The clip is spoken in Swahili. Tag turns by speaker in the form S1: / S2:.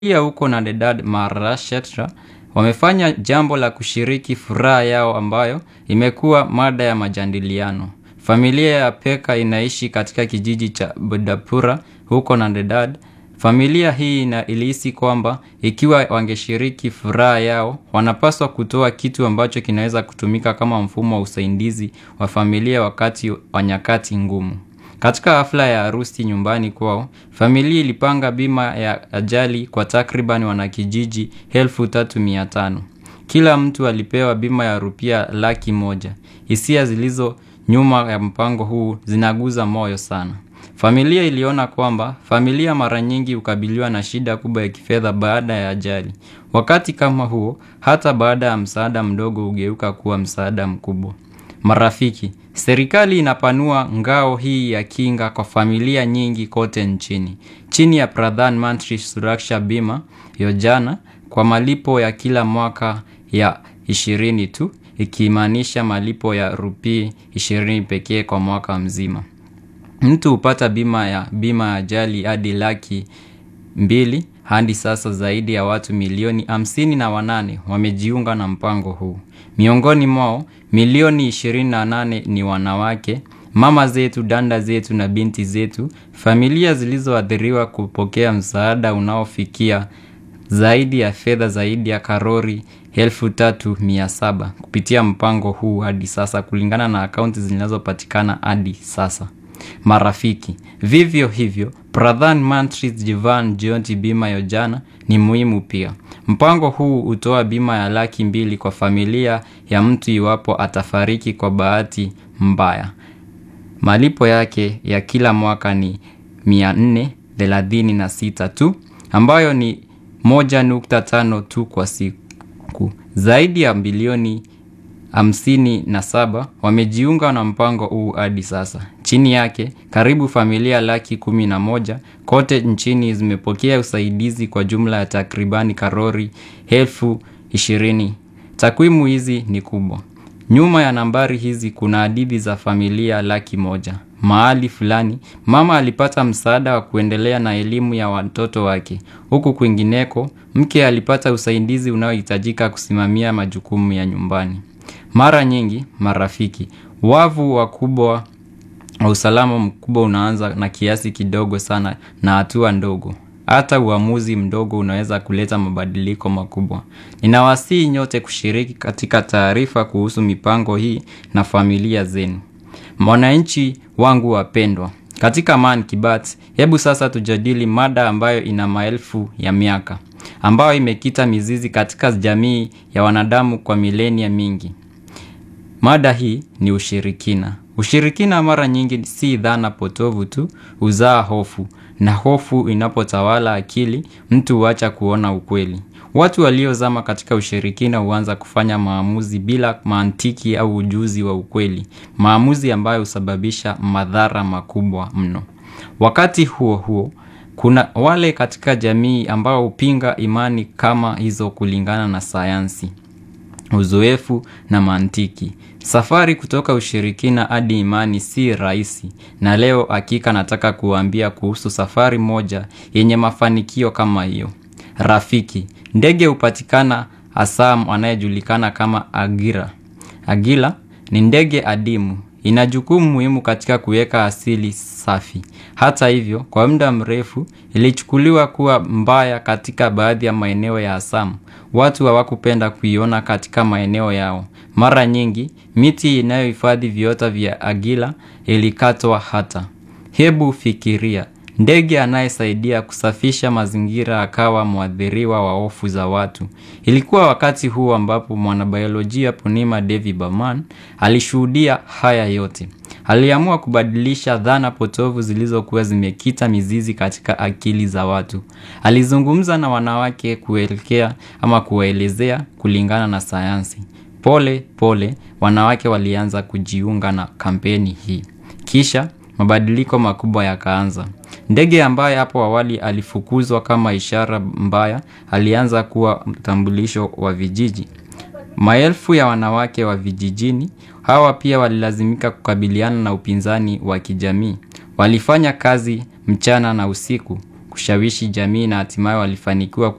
S1: Pia huko Nadedad Maharashtra wamefanya jambo la kushiriki furaha yao ambayo imekuwa mada ya majadiliano. Familia ya Peka inaishi katika kijiji cha Budapura huko Nadedad. Familia hii ina ilihisi kwamba ikiwa wangeshiriki furaha yao, wanapaswa kutoa kitu ambacho kinaweza kutumika kama mfumo wa usaidizi wa familia wakati wa nyakati ngumu. Katika hafla ya harusi nyumbani kwao, familia ilipanga bima ya ajali kwa takriban wanakijiji elfu tatu mia tano. Kila mtu alipewa bima ya rupia laki moja. Hisia zilizo nyuma ya mpango huu zinaguza moyo sana. Familia iliona kwamba, familia mara nyingi hukabiliwa na shida kubwa ya kifedha baada ya ajali. Wakati kama huo, hata baada ya msaada mdogo hugeuka kuwa msaada mkubwa. Marafiki, serikali inapanua ngao hii ya kinga kwa familia nyingi kote nchini. Chini ya Pradhan Mantri Suraksha Bima, Yojana, kwa malipo ya kila mwaka ya 20 tu, ikimaanisha malipo ya rupii 20 pekee kwa mwaka mzima. Mtu hupata bima ya bima ya ajali hadi laki mbili, hadi sasa zaidi ya watu milioni hamsini na wanane wamejiunga na mpango huu. Miongoni mwao, milioni 28 ni wanawake, mama zetu, dada zetu na binti zetu, familia zilizoathiriwa kupokea msaada unaofikia zaidi ya fedha zaidi ya karori elfu tatu mia saba kupitia mpango huu hadi sasa kulingana na akaunti zinazopatikana hadi sasa. Marafiki, vivyo hivyo, Pradhan Mantri Jivan Jyoti Bima Yojana ni muhimu pia. Mpango huu hutoa bima ya laki mbili kwa familia ya mtu iwapo atafariki kwa bahati mbaya. Malipo yake ya kila mwaka ni 436 tu, ambayo ni 1.5 tu kwa siku. Zaidi ya bilioni 57 wamejiunga na mpango huu hadi sasa. Chini yake, karibu familia laki kumi na moja kote nchini zimepokea usaidizi kwa jumla ya takribani karori elfu ishirini. Takwimu hizi ni kubwa. Nyuma ya nambari hizi kuna hadithi za familia laki moja. Mahali fulani, mama alipata msaada wa kuendelea na elimu ya watoto wake. Huku kwingineko, mke alipata usaidizi unaohitajika kusimamia majukumu ya nyumbani. Mara nyingi, marafiki, wavu wakubwa wa usalama mkubwa unaanza na kiasi kidogo sana na hatua ndogo. Hata uamuzi mdogo unaweza kuleta mabadiliko makubwa. Ninawasihi nyote kushiriki katika taarifa kuhusu mipango hii na familia zenu. Mwananchi wangu wapendwa. Katika Man Kibat, hebu sasa tujadili mada ambayo ina maelfu ya miaka. Ambayo imekita mizizi katika jamii ya wanadamu kwa milenia mingi. Mada hii ni ushirikina. Ushirikina mara nyingi si dhana potovu tu huzaa hofu na hofu inapotawala akili mtu huacha kuona ukweli. Watu waliozama katika ushirikina huanza kufanya maamuzi bila mantiki au ujuzi wa ukweli. Maamuzi ambayo husababisha madhara makubwa mno. Wakati huo huo, kuna wale katika jamii ambao hupinga imani kama hizo kulingana na sayansi. Uzoefu na mantiki. Safari kutoka ushirikina hadi imani si rahisi na leo hakika nataka kuwaambia kuhusu safari moja yenye mafanikio kama hiyo. Rafiki, ndege hupatikana Assam anayejulikana kama Agira. Agila ni ndege adimu. Ina jukumu muhimu katika kuweka asili safi. Hata hivyo, kwa muda mrefu, ilichukuliwa kuwa mbaya katika baadhi ya maeneo ya Assam. Watu hawakupenda kuiona katika maeneo yao. Mara nyingi, miti inayohifadhi viota vya agila ilikatwa hata. Hebu fikiria, ndege anayesaidia kusafisha mazingira akawa mwathiriwa wa hofu za watu. Ilikuwa wakati huu ambapo mwanabiolojia Punima Devi Burman alishuhudia haya yote. Aliamua kubadilisha dhana potovu zilizokuwa zimekita mizizi katika akili za watu. Alizungumza na wanawake kuelekea ama kuwaelezea kulingana na sayansi. Pole pole wanawake walianza kujiunga na kampeni hii. Kisha mabadiliko makubwa yakaanza. Ndege ambaye hapo awali alifukuzwa kama ishara mbaya alianza kuwa mtambulisho wa vijiji. Maelfu ya wanawake wa vijijini hawa pia walilazimika kukabiliana na upinzani wa kijamii. Walifanya kazi mchana na usiku kushawishi jamii na hatimaye walifanikiwa